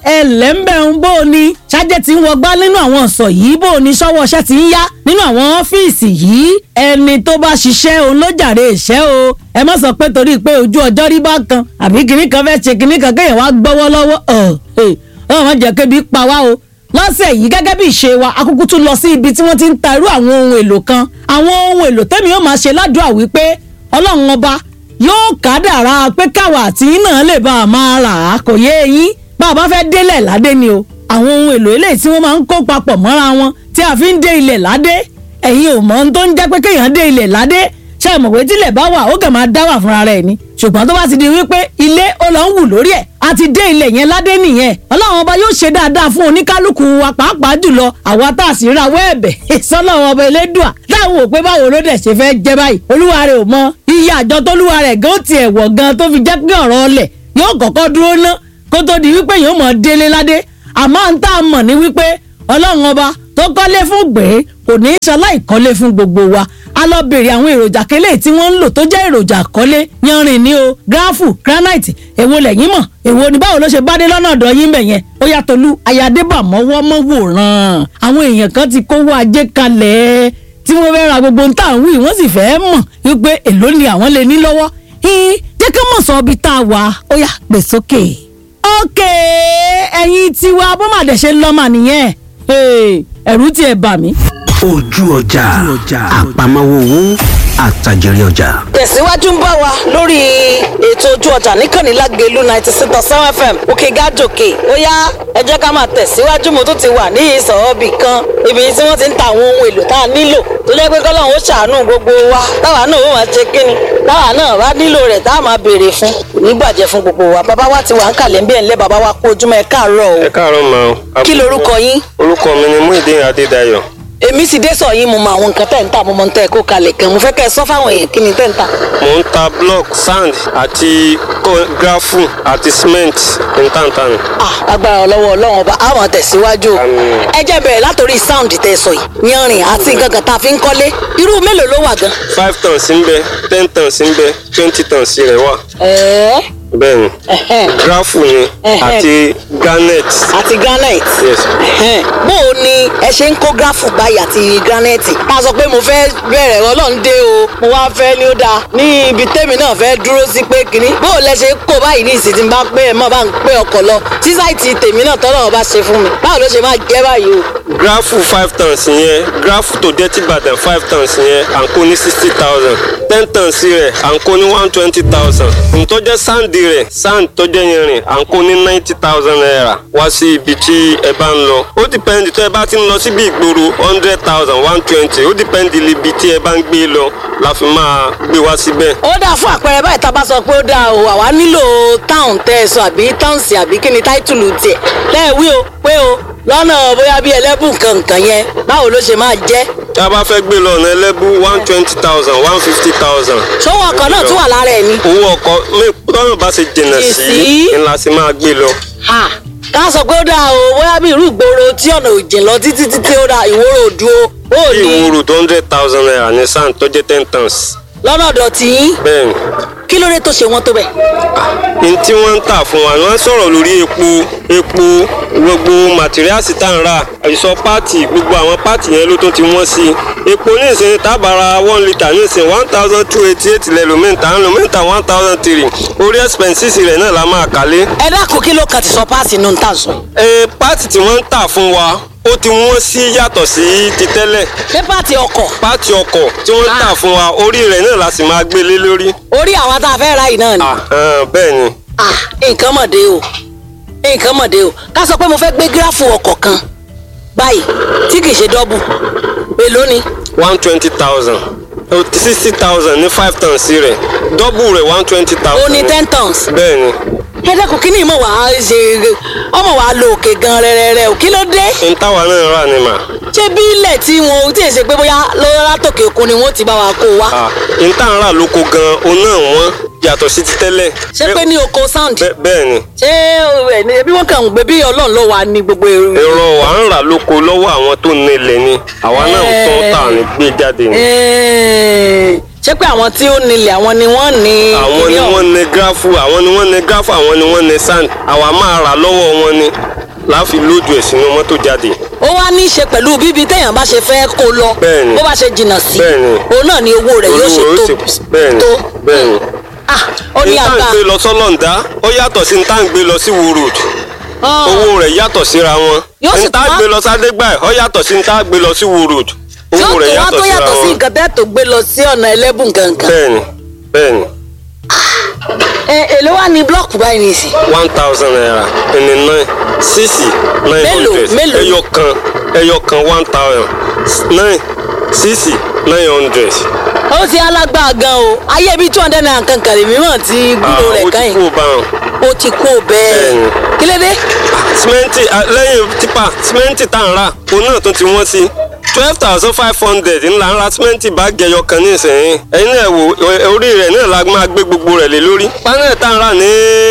ẹlẹ́ńbẹ̀ ń bó o ní ṣájẹ́ tí ń wọgbá nínú àwọn ọ̀sọ̀ yìí bó o ní sọ́wọ́ iṣẹ́ ti ń yá nínú àwọn ọ́fíìsì yìí ẹni tó bá ṣiṣẹ́ òun ló jàre ìṣẹ́ o ẹ má sọ pé torí pé ojú ọjọ́ rí bá kan àbí kinní kan fẹ́ ṣe kinní kan kéèyàn wá gbọ́wọ́ lọ́wọ́ ọ̀ ẹ̀ ọ̀ má jẹ́ kébi pa wá o lọ́sẹ̀ yìí gẹ́gẹ́ bí ìṣe wa akúkú tún lọ sí ibi tí wọ́n ti ń ta irú àwọn ohun èlò kan àwọn ohun èlò tẹ́mi yóò máa ṣe ládùúgbà wípé ọlọ́run ọba yóò kádàrá pé káwa àti yín náà lè bá a máa rà á kò yé eyín bá a bá fẹ́ délẹ̀ ládé ni o àwọn ohun èlò eléyìí tí wọ́n máa ń kó papọ̀ mọ́ra wọn tí a fi ń dé ilẹ̀ ládé ẹ̀yin ò mọ̀ ohun tó ń jẹ́ pé kéèyàn dé ilẹ̀ ládé ṣe é mọ̀ pé tílẹ̀ bá wà ó kàn máa dá wà fúnra rẹ̀ ni ṣùgbọ́n tó bá ti di wípé ilé ó lọ ń wù lórí ẹ̀ a ti dé ilẹ̀ yẹn ládé nìyẹn ọlọ́run ọba yóò ṣe dáadáa fún oníkálukú wa pàápàá jùlọ àwa tá a sì ra wẹ́ẹ̀bẹ̀ sọlọ́run ọba elédùà táwọn ò pé báwo ló dẹ̀ ṣe fẹ́ jẹ́ báyìí olúwa rẹ̀ ò mọ iye àjọ tólúwa rẹ̀ gan tiẹ̀ wọ̀ gan tó fi jẹ́ pé ọ̀rọ̀ ọlẹ̀ yóò kọ́kọ́ dúró ná kó tó di wípé yóò mọ̀ délé ládé àmọ́ ń tá a mọ̀ ní wípé ọlọ́run ọba tó kọ́lé fún gbé kò ní í ṣaláì kọ́lé fún gbogbo wa a lọ bèrè àwọn èròjà kélé tí wọ́n ń lò tó jẹ́ èròjà kọ́lé yanrìn ní o gíráfù granite èwo lẹ́yìn mọ̀ èwo ni báwo ló ṣe bá dé lọ́nà ọ̀dọ̀ yín bẹ̀ yẹn ó yá Tolú ayadébà mọ́wọ́ mọ́wòrán àwọn èèyàn kan ti kówó ajé kalẹ̀ tí wọ́n fẹ́ ra gbogbo nta àwọn wí wọ́n sì fẹ́ mọ̀ wípé èló ni àwọn lè ní lọ́wọ́ jẹ́ ká mọ̀ sọ ibi tá a wà ó yá gbè sókè. ókè ẹ̀yin tiwa bó má dẹ̀ ṣe lọ́mà nìyẹn ẹ̀rù tiẹ̀ bà mí. ojú ọjà àpamọ́wọ́ owó àtàjèrè ọjà. tẹ̀síwájú ń bá wa lórí ètò ojú ọjà níkànnì lágẹ̀lú ninety six point seven fm òkè gàdòkè ó yá ẹ jẹ́ ká máa tẹ̀síwájú mo tún ti wà ní ìsọ̀ọ́bì kan ibi tí wọ́n ti ń ta àwọn ohun èlò tá a nílò tó jẹ́ pé kọ́lọ́hún ó ṣàánú gbogbo wa táwa náà ó máa ṣe kíni táwa náà bá nílò rẹ̀ tá a máa béèrè fún kò ní gbàjẹ́ fún gbogbo wa bàbá wa ti wà ń kàlẹ́ ń bí ẹ̀ ńlẹ́ bàbá wa kú ojúmọ́ ẹ káàárọ̀ o ẹ káàárọ̀ mà o. kí lorúkọ yín orúkọ mi ni Muideen Adédayọ̀. èmi sì dé sọ yín mo mọ àwọn nǹkan tẹ̀ ń tà mo mọ ń tẹ́ ẹ kó kalẹ̀ kan mo fẹ́ kẹ́ ẹ sọ fáwọn èèyàn kí ni tẹ́ ń tà. mo ń ta block sand àti ko- grafu àti cement ntántán. Ah, agbára ọlọ́wọ́ ọlọ́run ọba àwọn tẹ̀síwájú o. Àmín. ẹ jẹ́ bẹ̀rẹ̀ látòrí sound tẹ́ ẹ sọ yìí yanrìn àti nǹkan kan tá a fi ń kọ́lé irú mélòó ló wà gan. five tons ń bẹ ten tons ń bẹ twenty tons rẹ̀ wà. ẹ̀ẹ́ bẹ́ẹ̀ ni ẹ̀hẹ́n, grafu ni Ẹ̀hẹ́n. àti garnet. àti granite. Yes. ẹ̀hẹ́n. bó o ní ẹ ṣe ń kó gráfù báyìí àti granite. tá a sọ pé mo fẹ́ bẹ̀rẹ̀ ọlọ́run dé o mo wá fẹ́ ní ó dáa ní ibi tèmi náà fẹ́ dúró sí pé kínní bó o lẹ ṣe kó báyìí ní ìsìn tí n bá pé ẹ mọ̀ bá ń pé ọkọ̀ lọ tí sáìtì tèmi náà tọ́lọ́run bá ṣe fún mi báwo ló ṣe máa jẹ́ báyìí o. grafu five tons yẹn grafu tó dẹ́tí Ìbàdàn five tons yẹn à ń kó ní sixty thousand ten tons rẹ̀ à ń kó ní one twenty thousand ntọ́jẹ́ sáǹdì rẹ̀ sáǹdì tọ́jẹ́ yẹn rìn à ń kó ní ninety thousand naira wá sí ibi tí ẹ bá ń lọ ó dìpẹ́ndì tó ẹ bá ti ń lọ síbi ìgboro hundred thousand one twenty ó dìpẹ́ndì ibi tí ẹ bá ń gbé lọ la fi máa gbé wá síbẹ̀. ó dáa fún àpẹẹrẹ báyìí tá a bá sọ pé ó dáa o àwa nílò táwọn tẹ ẹ sọ àbí táùnsì àbí kí ni táìtùlù tiẹ̀ lẹ́ẹ̀wí o pé o lọ́nà bóyá bí ẹlẹ́bùn kankan yẹn báwo ló ṣe máa jẹ́ tí a bá fẹ́ gbé lọ ọ̀nà ẹlẹ́bù one twenty thousand one fifty thousand. ṣówó ọkọ̀ náà tún wà lára ẹ̀ ni. owó ọkọ̀ mi tọ́nà bá ṣe jìnnà Jìn sí sí. ńlá sí máa gbé lọ. Ha, ká sọ pé ó dáa o bóyá bí irú ìgboro tí ọ̀nà ò jìn lọ títí títí ó dáa ìwòrò òdu o ó bí ní ìwúrò tó hundred thousand naira ní sand tó jẹ́ ten tons. lọ́nà ọ̀dọ̀ tí yín bẹ́ẹ̀ ni kí ló dé tó ṣe wọ́n tó bẹ̀. n tí wọ́n ń tà fún wa wọ́n sọ̀rọ̀ lórí epo epo gbogbo màtíríàsì tá ń rà ìsọ páàtì gbogbo àwọn páàtì yẹn ló tó ti wọ́n sí i epo ní ìsìn tábàárà one litre ní ìsìn one thousand two eighty eight lẹ́lòmíǹtà ń lòmíǹtà one thousand three orí expenses rẹ̀ náà la máa kálé. ẹ dákun kí ló kàn ti sọ páàsì nù ń tà sọ. ẹ páàtì tí wọ́n ń tà fún wa ó ti wọ́n sí yàtọ̀ sí ti tẹ́lẹ̀ ṣé páàtì ọkọ̀ páàtì ọkọ̀ tí wọ́n ń tà fún wa orí rẹ̀ náà la sì máa gbé lé lórí. orí àwọn tá a fẹ́ ra yìí náà ni. Àhán, bẹ́ẹ̀ ni Ah, nǹkan mọ̀dé o nǹkan mọ̀dé o ká sọ pé mo fẹ́ gbé gíráfù ọkọ̀ kan báyìí tí kì í ṣe dọ́bù èló ni one twenty thousand sixty thousand ní five tons rẹ̀ dọ́bù rẹ̀ one twenty ó thousand. ní ten tons bẹ́ẹ̀ ni ẹ dẹ́kun kí ni ìmọ̀ wàá ṣe ọmọ wàá lo òkè gan rẹ́rẹ́rẹ́ o kí ló dé n táwa náà rà ni mà. ṣé bí ilẹ̀ tí wọn ò tí ì ṣe pé bóyá lọ́wọ́ látòkè òkun ni wọ́n ti bá wa kó wa Ah, n tá ń rà lóko gan-an òun náà wọ́n yàtọ̀ sí ti tẹ́lẹ̀. ṣé pé ní oko sound Bẹ́- bẹ́ẹ̀ ni ṣé ẹ ní bí wọ́n kàn ń gbé bí ọlọ́run ló wà ní gbogbo èrò. èrò à ń rà lóko lọ́wọ́ àwọn tó ní ilẹ̀ ni àwa náà ń tán tà ní gbé jáde ni. Ẹ̀ẹ́, ṣé pé àwọn tí ó nílẹ̀ àwọn ni wọ́n ní. àwọn ni kíní ọ̀hún? wọ́n ní gráfù àwọn ni wọ́n ní gráfù àwọn ni wọ́n ní sand àwa máa rà lọ́wọ́ wọn ni láàfin lóòdù ẹ̀ sínú mọ́tò jáde ó wá ní í ṣe pẹ̀lú bíbi téèyàn bá ṣe fẹ́ kó lọ Bẹ́ẹ̀ni. bó bá ṣe jìnnà sí Bẹ́ẹ̀ni. òun náà ni owó rẹ̀ yóò ṣe olúwo tó ó sì bẹ́ẹ̀ni tó bẹ́ẹ̀ni ah ó ní ní tá à ń àgbà gbé lọ sọ́lọ́ǹdá ó yàtọ̀ sí ní tá à ń gbé lọ sí wo road Ah, owó rẹ̀ yàtọ̀ síra wọn Yóò sì ní tá à tún ń wá- gbé lọ sádégbà ó yàtọ̀ sí ní tá à ń gbé lọ sí wo road tí ó owó tó rẹ̀ wá yàtọ̀ tó síra yàtọ̀ sí wọn nǹkan tẹ́ tó gbé lọ sí ọ̀nà ẹlẹ́bùn gangan bẹ́ẹ̀ni bẹ́ẹ̀ni ẹ èló wá ní blọọkù báyìí nìsín one thousand naira ẹni nine sísì nine Mélòó, hundred mélòó? ẹyọ kan ẹyọ kan one thousand nine sísì nine hundred. ó ti alágbá gan o ayé bíi two hundred naira kankan lèmi mọ̀ tí gbúdọ̀ rẹ̀ ó ti káyìn kú bá wọn. ó ti kú bẹ́ẹ̀ Bẹ́ẹ̀ni. kí ló dé simenti lẹ́yìn tipa simenti tá à ń rà òun náà tún ti wọ́n sí twelve thousand five hundred ńlá ń ra simenti báàgì ẹyọ kan ní ìsẹ̀yìn ẹ̀yin náà wò ẹ- orí rẹ̀ náà la máa gbé gbogbo rẹ̀ lé lórí panel tá à ń rà ní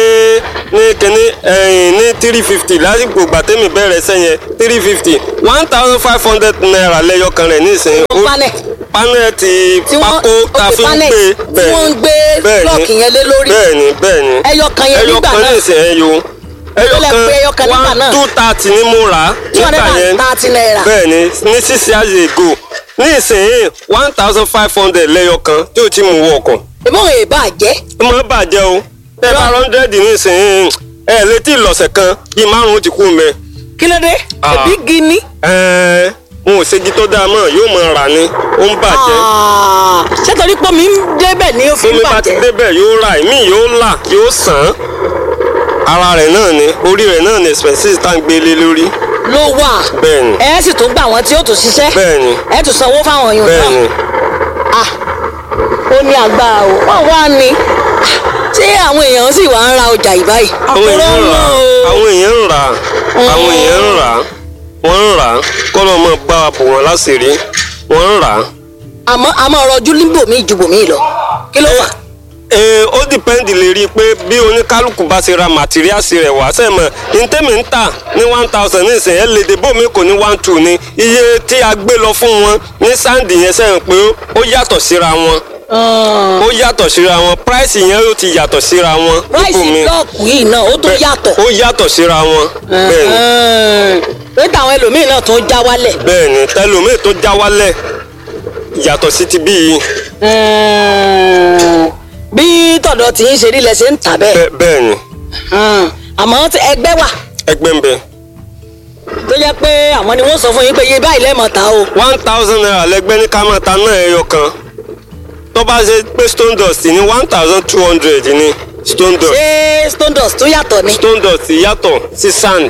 ní kíní ẹ̀yìn ní three fifty lásìkò gbàtẹ́mì bẹ̀rẹ̀ sẹ́yìn three fifty one thousand five hundred naira lẹ́yọ kan rẹ̀ ní ìsẹ̀yìn Ó panel. panel ti tí wọ́n pákó tá a ok, fi ń panel gbé tí wọ́n ń gbé bẹ́ẹ̀ni, blọọkì yẹn lé lórí bẹ́ẹ̀ni bẹ́ẹ̀ni ẹyọ kan yẹn ẹyọ nígbà kan náà ní ìsẹ̀yìn yo ẹyọ lẹ pé ẹyọ kan kan nígbà náà? one two thirty ni mo rà á two hundred nígbà yẹn and thirty naira bẹ́ẹ̀ni ní six years ago ní ìsẹ̀yìn one thousand five hundred lẹ́yọ kan tí o ti mú wọ ọkọ̀ ìbọn èèbà jẹ́ ó máa bàjẹ́ o ẹ bá hundred ní ìsẹ̀yìn ẹ létí ìlọ̀sẹ̀ kan bíi márùn-ún ti kú mẹ́ kí ló dé Ah. ẹbí gini ẹ n ò ṣègi tó dáa mọ́ yóò máa rà ní ó ń bàjẹ́ Ah, ṣé torí pé mi ń débẹ̀ ní òfin tómi bá ti bàjẹ́ débẹ̀ yóò rà ìmí yóò là yóò sàn án ara rẹ̀ náà ni orí rẹ̀ náà ni expenses tá à ń gbélé lórí ló wà bẹ́ẹ̀ni ẹ sì tún gbà wọn tí ó tún ṣiṣẹ́ bẹ́ẹ̀ni ẹ tún sanwó fáwọn yòó náà bẹ́ẹ̀ni Ah, ó ní agbára o wọ́n wá ní ṣé àwọn èèyàn sì wá ń ra ọjà yìí báyìí àwọn èèyàn ń rà á o. àwọn èèyàn ń rà á àwọn èèyàn ń rà á wọ́n ń rà á kọ́lọ́ mọ́ bá wa bò wọ́n láṣìírí wọ́n ń rà á. àmọ́ àmọ́ rọjú níbòmí ju bòmí lọ kí ló fà Ee, ó dìpẹ́ǹdì lè rí i pé bí oníkálukú bá ṣe ra màtíríàsì rẹ̀ wá sẹ́mọ̀ ntẹ́mi ń tà ní one thousand ní ìsìn ẹ̀ lédè bómi kò ní one two ní iye tí a gbé lọ fún wọn ní sáǹdì yẹn sẹ́yìn pé ó yàtọ̀ síra wọn ó yàtọ̀ síra wọn price yẹn ó ti yàtọ̀ síra wọn ráìsì blọọkù yìí náà ó tó yàtọ̀ ó yàtọ̀ síra wọn bẹ́ẹ̀ni pé táwọn ẹlòmíín náà tún já wálẹ̀ bẹ́ẹ̀ni tẹlómìn tó já wálẹ̀ yàtọ̀ sí ti bí yìí bí tọ̀dọ̀ tí ń ṣe rí lẹ ṣe ń tà bẹ́ẹ̀ Bẹ́- bẹ́ẹ̀ni àmọ́ tí ẹgbẹ́ wà ẹgbẹ́ ń bẹ tó jẹ́ pé àwọn ni wọ́n sọ fún yín pé iye báyìí lẹ́ẹ̀mọ̀ ta o one thousand naira lẹgbẹ́ ní kámẹ́ta náà ẹyọ kan tó bá ṣe pé stone dust ní one thousand two hundred ní stone dust ṣé stone dust tún yàtọ̀ ni stone dust yàtọ̀ sí sand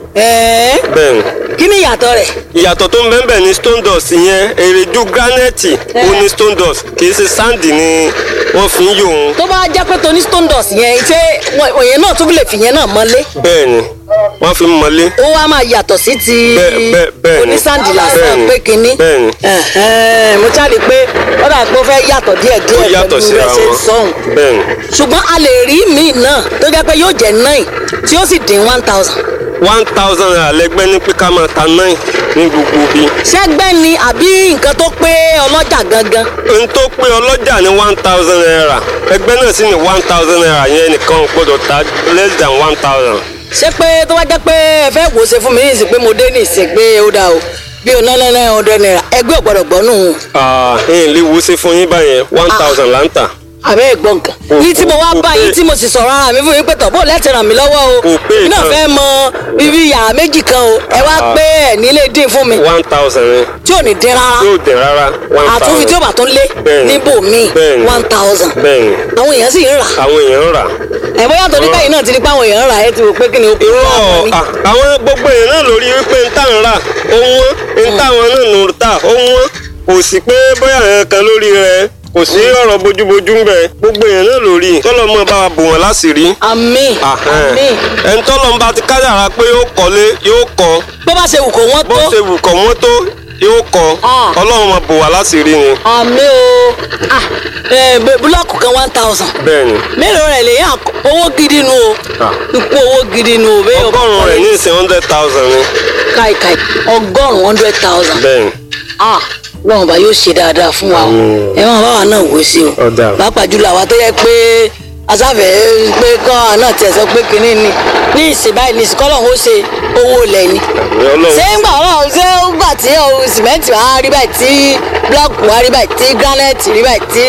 ẹ̀ẹ́ bẹ́ẹ̀ni kí ni ìyàtọ̀ rẹ̀ ìyàtọ̀ tó ń bẹ́ẹ̀ bẹ́ẹ̀ ní stone dust yẹn èrèdú granite ó ní stone dust kì í ṣe sand ni wọ́n fi ń yò ó tó bá jẹ́ pé toní stone dust yẹn ṣé wọ́n- òyìn náà tún lè fi yẹn náà mọ́lé bẹ́ẹ̀ni wọ́n fi ń mọ́lé ó wá máa yàtọ̀ sí ti Bẹ́ẹ̀- bẹ́ẹ̀- bẹ́ẹ̀ ni. onísàndì lásán Bẹ́ẹ̀ ni. pé kínní Bẹ́ẹ̀ ni. Ẹ̀hẹ́n, mo jáde pé ó dà pé ó fẹ́ yàtọ̀ díẹ̀ ó díẹ̀ yàtọ̀ pẹ̀lú síra rẹ̀ ṣe ń wọn sọ̀hún bẹ́ẹ̀ni ṣùgbọ́n a lè rí míì náà tó jẹ́ pé yóò jẹ́ nine tí ó sì dín one thousand one thousand naira lẹgbẹ́ ní pé ká máa ta nine ní gbogbo bí. ṣẹ́gbẹ́ ni àbí nǹkan tó pé ọlọ́jà gangan n tó pé ọlọ́jà ní one thousand naira ẹgbẹ́ náà sì ní one thousand naira yẹn nìkan ò gbọ́dọ̀ ta less than one thousand. ṣé pé tó bá jẹ́ pé ẹ fẹ́ wò ó ṣe fún mi ní ìsìn pé mo dé ní ìsìn pé ó dáa o bí o náà náà ọdẹ náírà ẹgbẹ́ ò gbọ́dọ̀ gbọ́ nù ẹ̀yìn lè wo ṣe fún yín báyẹn one thousand là ń tà. àbẹ́ ẹ̀gbọ́n nǹkan Kò- ní tí mo wá kò bá pé- yín tí mo sì sọ̀rọ̀ ara mi fún yín pé tọ̀ bó lẹ́tì ràn mí lọ́wọ́ o Kò pé mi náà kan. fẹ́ mọ ibi yàrá méjì kan o ẹ wá Ah. pé ẹ̀ nílé dín fún mi one thousand ni tí ò ní dín rárá yóò dẹ̀ rárá one thousand. àtúnfi tí ó bá tún lé Bẹ́ẹ̀ni. níbòmíì Bẹ́ẹ̀ni. one thousand bẹ́ẹ̀ni àwọn èèyàn sì ń rà àwọn èèyàn ń rà. ẹ̀ bóyá torí báyìí náà ti ní pé àwọn èèyàn ń rà ẹ ti wò pé kí ni ó kú irọ́ láàbọ̀ ní. à, àwọn gbogbo èèyàn náà lórí wípé ń tà ń rà ó wọ́n ń táwọn náà nù tà ó wọ́n kò sí pé bóyá àwọn kan lórí rẹ̀ kò sí ọ̀rọ̀ bójúbójú ń bẹ gbogbo èèyàn náà lórí tọ́lọ́ mọ́ bá wa bò wọ́n láṣìírí. àmín àmín ẹni tọ́lọ́ ń bá ti kádàrá pé yóò kọ́lé yóò kọ́ bó bá ṣe wù kó wọ́n bó tó ṣe wù kọ́ wọ́n tó yóò kọ́ Ah. ọlọ́run máa bò wá láṣìírí ni. àmín o ah ẹ bẹ- búlọ́ọ̀kù kan one thousand bẹ́ẹ̀ ni mélòó rẹ̀ lèyàn àk- owó gidi nu o Ah. ikú owó gidi nu o bẹ́ẹ̀ o bá ọgọ́rùn-ún rẹ̀ ní ìsìn hundred thousand ni káìkáì ọgọ́rùn-ún hundred thousand bẹ́ẹ̀ ni. ah lọ́wọ́n bá yóò ṣe dáadáa fún wa o ẹ máa bá wa náà wò sí o Ọ̀dà. pàápàá jùlọ àwa tó yẹ pé asáfẹ́ pé kọ́ àná tiẹ̀ sọ pé kínní ni ní ìsìn báyìí ní ìsìn kọ́lọ́hún ó ṣe owó ilẹ̀ ni àmì ọlọ́run ṣé ń gbà ọlọ́run ṣé ó gbà tí ohun sìmẹ́ǹtì wá rí báyìí tí blọọkù wá rí báyìí tí granite rí báyìí tí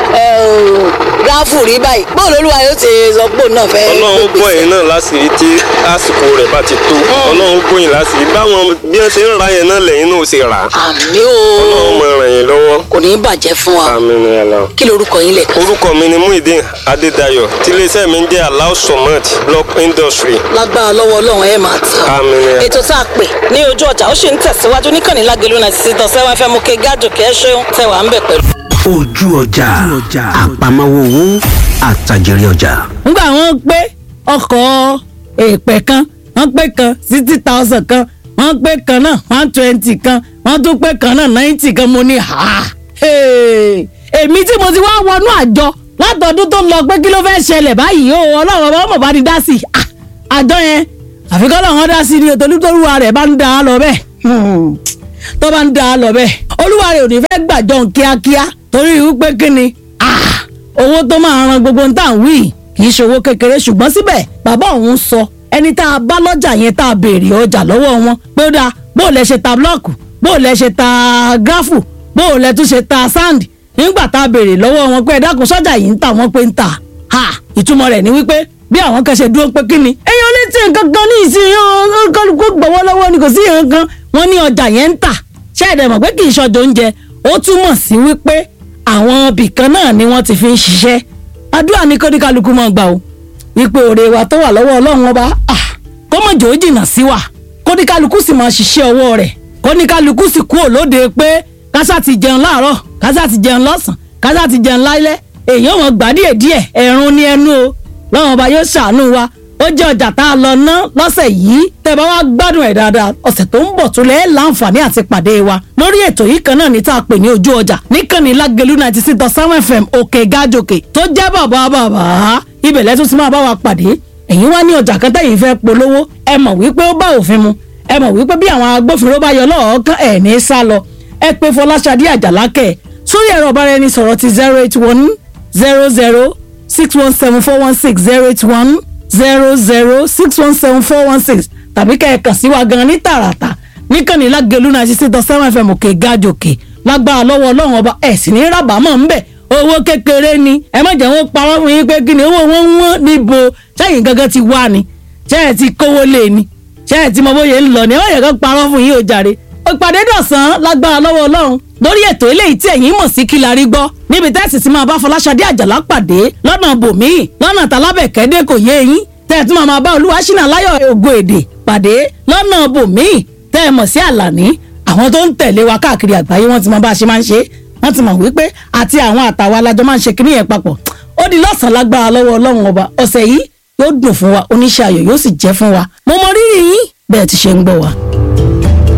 gráfù rí báyìí bóun lolúwa yóò ti sọ pé òun náà fẹ́ ọlọ́run gbé bọ̀ yín náà láṣìírí tí àsìkò rẹ̀ bá ti tó ọlọ́run bọ̀ yín láṣìírí báwọn bí wọ́n ṣe ń ra yẹn náà lẹ́yìn náà ó ṣe rà á àmì ọlọ́run o mọ ràn yín lọ́wọ́ kò ní í bàjẹ́ fún wa àmì ni àlọ́. kí lorúkọ yín lẹ̀ orúkọ mi ni muhyiddin adédayọ̀ tí iléeṣẹ́ mi ń jẹ́ alau somad block industry lágbára lọ́wọ́ ọlọ́run ẹ̀ máa tà àmì ni àlọ́. ètò tá a pè ní ojú ọjà ó sì ń tẹ̀síwájú níkànnì lágẹ̀lú náà sí tọ̀sẹ̀ wọn fẹ́ mú kí gádùn kẹ́ ṣeun tẹwàá ń bẹ̀ pẹ̀lú. ojú ọjà àpamọ́wọ́ owó àtàjèrè ọjà. nígbà wọn pé ọkọ̀ èèpẹ̀ kan wọ́n pé kan sixty thousand kan wọ́n pé kan náà one twenty kan wọ́n tún pé kan náà ninety kan mo ní ha hey. èmi tí mo ti wá wọnú àjọ látọdún tó lọ pé kí ló fẹ́ ṣẹlẹ̀ báyìí o ọlọ́run ọba ọmọ bá ti dá sí i Ah, àjọ yẹn àfikọ́ làwọn dá sí i ni òtòlútòlúwa rẹ̀ bá ń dá a lọ bẹ́ẹ̀ Hmm. tó bá ń dá a lọ bẹ́ẹ̀ olúwa rẹ̀ ò ní fẹ́ gbàjọ kíákíá torí wípé kí ni Ah, owó tó máa ran gbogbo ń tà ń wí kì í ṣe owó kékeré ṣùgbọ́n síbẹ̀ bàbá òun sọ ẹni tá a bá lọ́jà yẹn tá a béèrè ọjà lọ́wọ́ wọn pé ó dáa bó o lẹ ṣe ta blọ́ọ̀kù bó o lẹ ṣe ta gráfù bó o lẹ tún ṣe ta sáǹdì nígbà tá a béèrè lọ́wọ́ wọn pé ẹ dákun sọ́jà yìí ń tà wọ́n pé ń tà ha ìtumọ̀ rẹ̀ ni wípé bí àwọn kan ṣe dúró pé kí ni èèyàn lè tí nǹkan kan ní ìsìn kálukú gbọ́wọ́ lọ́wọ́ ni kò sí nǹkan kan wọ́n ní ọjà yẹn ń tà ṣé ẹ̀dẹ̀ mọ̀ pé kì í ṣọjọ́ oúnjẹ ó túmọ̀ sí wípé àwọn ibìkan náà ni wọ́n ti fi ń ṣiṣẹ́ àdúrà ní kóníkálukú máa gbà o wípé òre wa tó wà lọ́wọ́ ọlọ́run ọba ah, kó mọ̀ jò ó jìnnà sí wa kóníkálukú sì máa ṣiṣẹ́ ọwọ́ rẹ̀ kóníkálukú sì kú òlóde pé kásá ti jẹun láàárọ̀ kásá ti jẹun lọ́sàn kásá ti jẹun lálẹ́ èèyàn wọn gbà díẹ̀ díẹ̀ ẹ̀rùn ní ẹnu o lọ́wọ́n ọba yóò ṣàánú wa ó jẹ́ ọjà tá a lọ ná lọ́sẹ̀ yìí tẹ́ bá wá gbádùn ẹ̀ dáadáa ọ̀sẹ̀ tó ń bọ̀ tó lẹ́ẹ̀ láǹfààní àti pàdé wa lórí ètò yìí kan náà ní tá a pè ní ojú ọjà níkànnì lágẹ̀lú ninety six dot seven fm òkè gájòkè tó jẹ́ bàbá bàbá ibẹ̀ lẹ́tún ti máa bá wa pàdé ẹ̀yin wá ní ọjà kan tẹ̀yìn fẹ́ polówó ẹ mọ̀ wípé ó bá òfin mu ẹ mọ̀ wípé bí àwọn agbófinró bá yọ lọ́ọ̀ọ́kán ẹ̀ ní sá lọ ẹ pé fọláṣadé àjàlákẹ́ sórí ẹ̀rọ ọ̀báraẹnisọ̀rọ̀ ti zero eight one zero zero six one seven four one six zero eight one zero zero six one seven four one six tàbí kẹ́ ẹ kàn sí wa gan ní tààràtà níkànnì lágẹ̀lú náà ṣiṣẹ́ tán seven fm òkè gájòkè lágbára lọ́wọ́ ọlọ́run ọba ẹ̀ sì ní rábàámọ̀ ńbẹ̀ owó kékeré ni ẹ má jẹ́ wọ́n parọ́ fún yín pé kí ni owó wọn ń wọ́n níbo sẹ́yìn gangan ti wá ni ṣé ẹ ti kówó lé ni ṣé ẹ ti mọ bóyá ń lọ ni ẹ má yẹ kó parọ́ fún yín o jàre ìpàdé dọ̀sán lágbára lọ́wọ́ ọlọ́run lórí ètò eléyìí tí ẹ̀yin mọ̀ sí kí la rí gbọ́ níbi tẹ́sí ti máa bá fọláṣadé àjàlá pàdé lọ́nà bòmíì lọ́nà tálábẹ̀kẹ́dẹ́ kò yé yín tẹ́ ẹ̀ tún máa bá olúwa ṣínà láyọ̀ ògo èdè pàdé lọ́nà bòmíì tẹ́ ẹ mọ̀ sí àlàní àwọn tó ń tẹ̀lé wa káàkiri àgbáyé wọ́n ti mọ bá a ṣe máa ń ṣe wọ́n ti mọ̀ wípé àti àwọn àtàwọn alájọ máa ń ṣe kíní yẹn papọ̀ ó di lọ́sàn-án lágbára lọ́wọ́ ọlọ́run ọba ọ̀sẹ̀ yìí yóò dùn fún wa oníṣẹ́ ayọ̀ yóò sì jẹ́ fún wa mo mọ rírì yín bẹ́ẹ̀ ti ṣe ń gbọ́ wa.